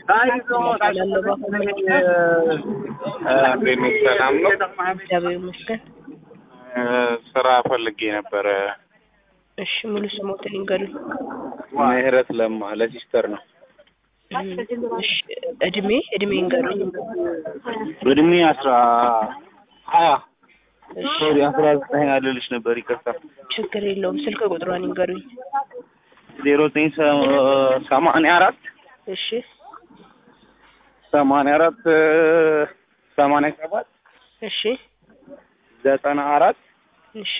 እባላለሁ በአሁኑ እንዴት ነሽ? ሰላም ነው? እግዚአብሔር ይመስገን። ስራ ፈልጌ ነበረ። እሺ ሙሉ ስሞትን ይንገሩኝ። ምህረት ለማ ለሲስተር ነው። እሺ እድሜ እድሜ ይንገሩኝ። እድሜ አስራ ሀያ እሺ ሶሪ አስራ ዘጠኝ አልልሽ ነበር ይቅርታ። ችግር የለውም። ስልክ ቁጥሯን ይንገሩኝ። ዜሮ ዘጠኝ ሰ- ሰማንያ አራት እሺ ሰማንያ አራት ሰማንያ ሰባት እሺ ዘጠና አራት እሺ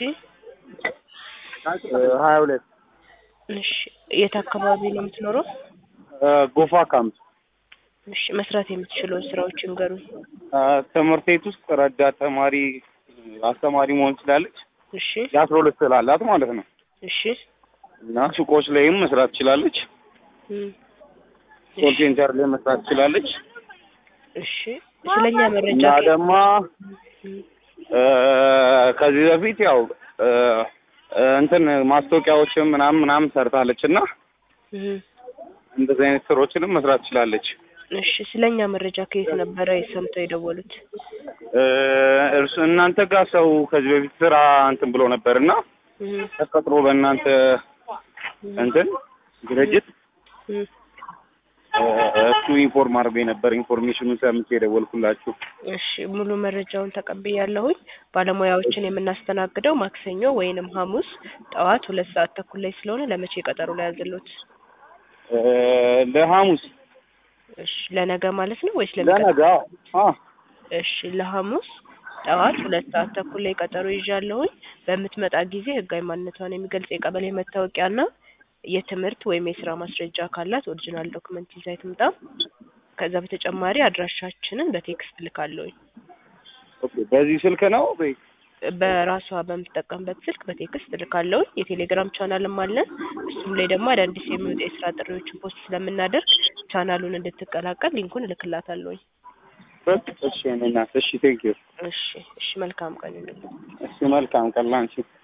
ሀያ ሁለት እሺ የት አካባቢ ነው የምትኖረው? ጎፋ ካምፕ እሺ መስራት የምትችለውን ስራዎች ይንገሩኝ። ትምህርት ቤት ውስጥ ረዳት ተማሪ አስተማሪ መሆን ትችላለች። እሺ የአስራ ሁለት ስላላት ማለት ነው። እሺ እና ሱቆች ላይም መስራት ትችላለች። እም፣ ኮል ሴንተር ላይ መስራት ትችላለች። እሺ ስለኛ መረጃ እና ደግሞ እም፣ እ፣ ከዚህ በፊት ያው እ፣ እ፣ እንትን ማስታወቂያዎችን ምናምን ምናምን ሰርታለች እና እም፣ እንደዚህ አይነት ስራዎችንም መስራት ትችላለች። እሺ ስለኛ መረጃ ከየት ነበረ የሰምተው የደወሉት? እ፣ እርሱ እናንተ ጋር ሰው ከዚህ በፊት ስራ እንትን ብሎ ነበር እና እም፣ ተቀጥሮ በእናንተ እንትን ድርጅት እም፣ እ፣ እሱ ኢንፎርም አድርጎ ነበር። ኢንፎርሜሽኑን ሰምቼ የደወልኩላችሁ። እሺ ሙሉ መረጃውን ተቀብያለሁኝ። ባለሙያዎችን የምናስተናግደው ማክሰኞ ወይንም ሐሙስ ጠዋት ሁለት ሰዓት ተኩል ላይ ስለሆነ ለመቼ ቀጠሮ ላይ ያዘሉት? እ፣ ለሐሙስ እሺ ለነገ ማለት ነው ወይስ ለሚቀጥለው? ለነገ አ እሺ ለሐሙስ ጠዋት ሁለት ሰዓት ተኩል ላይ ቀጠሮ ይዣለሁኝ። በምትመጣ ጊዜ ህጋዊ ማንነቷን የሚገልጽ የቀበሌ መታወቂያና የትምህርት ወይም የስራ ማስረጃ ካላት ኦሪጂናል ዶክመንት ይዛ ትምጣ። ከዛ በተጨማሪ አድራሻችንን በቴክስት ልካለሁኝ። ኦኬ። በዚህ ስልክ ነው ወይ? በራሷ በምትጠቀምበት ስልክ በቴክስት ልካለሁኝ። የቴሌግራም ቻናልም አለን። እሱም ላይ ደግሞ አዳዲስ የሚወጡ የስራ ጥሪዎችን ፖስት ስለምናደርግ ቻናሉን እንድትቀላቀል ሊንኩን እልክላታለሁኝ። በቃ እሺ፣ እኔ እናት እሺ፣ ቴንክ ዩ። እሺ እሺ መልካም ቀን ይሁንልኝ። እሺ፣ መልካም ቀን ላንቺ።